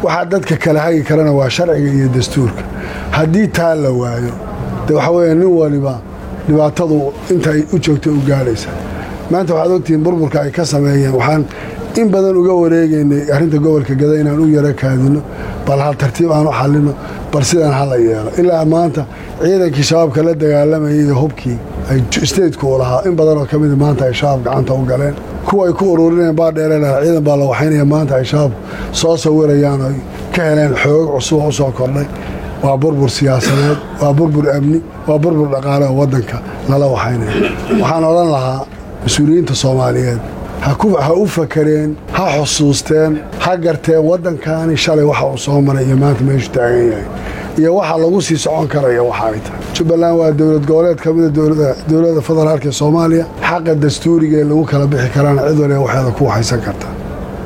waxaa dadka kala hagi karana waa sharciga iyo dastuurka haddii taa la waayo de waxa weeye nin waliba dhibaatadu intay u joogtay u gaadhaysa maanta waxaad ogtihiin burburka ay ka sameeyeen waxaan in badan uga wareegaynay arrinta gobolka gada inaan u yaro kaadino bal hal tartiib aan u xallino bal sidaan hala yeelo ilaa maanta ciidankii shabaabka la dagaalamayay iyo hubkii ay stateku u lahaa in badanoo ka mida maanta ay shabaab gacanta u galeen kuwa ay ku ururinayeen baadheere lahaa ciidan baa la waxaynaya maanta ay shabaabku soo sawirayaan oo ka heleen xoog cusub oo u soo kordhay waa burbur siyaasadeed waa burbur amni waa burbur dhaqaale oo waddanka lala waxaynaya waxaan odhan lahaa mas-uuliyiinta soomaaliyeed ha u fakareen ha xusuusteen ha garteen waddankaani shalay waxa uu soo maray iyo maanta meeshu taagan yahay iyo waxa lagu sii socon karaya waxa ay tahay jubbaland waa dowlad goboleed ka mida dowladda federaalk ee soomaaliya xaqa dastuuriga ee lagu kala bixi karaana cid waliba waxeeda ku waxaysan karta